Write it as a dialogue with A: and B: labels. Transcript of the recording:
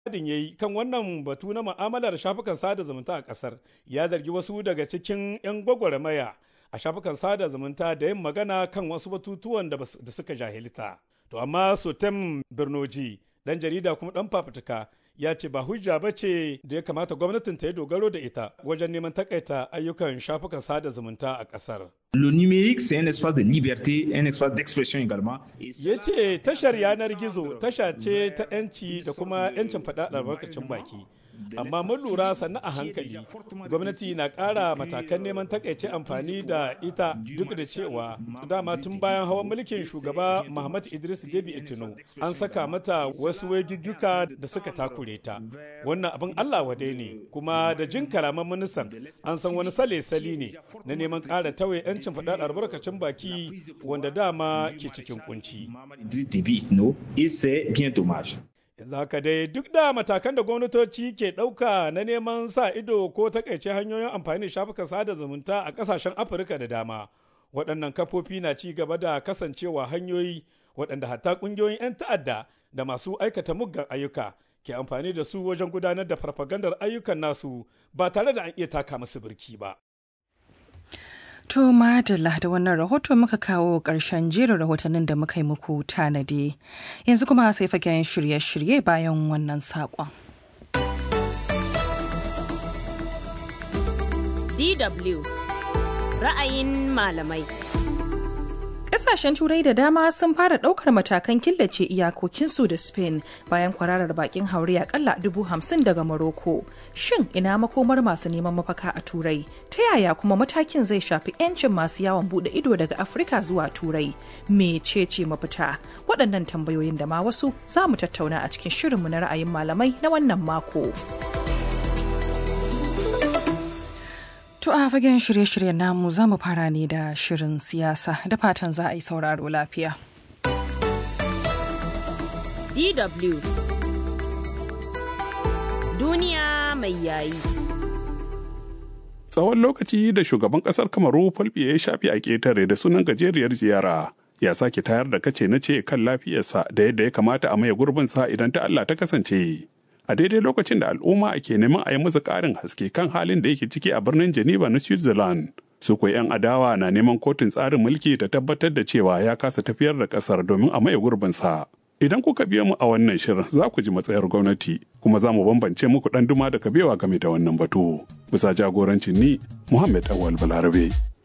A: Adin ya yi kan wannan batu na ma'amalar shafukan sada zumunta a ƙasar ya zargi wasu daga cikin 'yan gwagwarmaya a shafukan sada zumunta da yin magana kan wasu batutuwan da suka jahilta. To amma Sotem Birnoji, ɗan jarida kuma ɗan fafutuka ya ce ba hujja ba ce da ya kamata gwamnatin ta yi dogaro da ita wajen neman takaita ayyukan shafukan sada zumunta a ƙasar.
B: Le numérique, c'est un espace de liberté, un espace d'expression également.
A: Ya ce tashar yanar gizo tasha ce ta 'yanci da kuma 'yancin faɗa albarkacin baki. Amma mun lura sannu a hankali, gwamnati na ƙara matakan neman takaice amfani da ita duk da cewa dama tun bayan hawan mulkin shugaba Muhammad Idris Debi Itino an saka mata wasu wagigguka da suka takure ta. Wannan abin Allah wadai ne, kuma da jin karaman ministan an san wani sale-sali ne na neman ƙara tauye 'yancin faɗar albarkacin baki wanda dama ke cikin kunci. yanzu haka dai duk da matakan da gwamnatoci ke ɗauka na neman sa ido ko takaice hanyoyin amfani da shafukan sada zumunta a ƙasashen afirka da dama waɗannan kafofi na ci gaba da kasancewa hanyoyi waɗanda hatta ƙungiyoyin 'yan ta'adda da masu aikata muggan ayyuka ke amfani da su wajen gudanar da farfagandar ayyukan nasu ba tare da an iya taka musu birki ba.
C: To madalla da wannan rahoto muka kawo ƙarshen jerin rahotannin da muka yi muku tanadi. Yanzu kuma sai fagen shirye-shirye bayan wannan saƙon.
D: DW ra'ayin malamai.
C: Ƙasashen Turai da dama sun fara ɗaukar matakan killace iyakokinsu da Spain bayan kwararar bakin haure akalla dubu hamsin daga Morocco. Shin ina makomar masu neman mafaka a Turai? Ta yaya kuma matakin zai shafi 'yancin masu yawon buɗe ido daga Afirka zuwa Turai? Mecece mafita? Waɗannan tambayoyin da ma wasu za mu tattauna a cikin shirinmu na ra'ayin malamai na wannan mako. To a fagen shirye-shiryen namu za mu fara ne da shirin siyasa da fatan za a yi sauraro lafiya.
D: DW Duniya mai yayi.
E: Tsawon lokaci da shugaban ƙasar Kamaru Falbiya ya shafi a ƙetare da sunan gajeriyar ziyara ya sake tayar da kace na ce kan lafiyarsa da yadda ya kamata a maye gurbinsa idan ta Allah ta kasance. a daidai lokacin da al'umma ke neman a yi masa ƙarin haske kan halin da yake ciki a birnin Geneva na Switzerland. Su kuwa 'yan adawa na neman kotun tsarin mulki ta tabbatar da cewa ya kasa tafiyar da ƙasar domin a maye gurbinsa. Idan kuka biya mu a wannan shirin za ku ji matsayar gwamnati kuma za mu bambance muku ɗan duma da kabewa game da wannan batu. Bisa jagorancin ni Muhammad Awal Balarabe.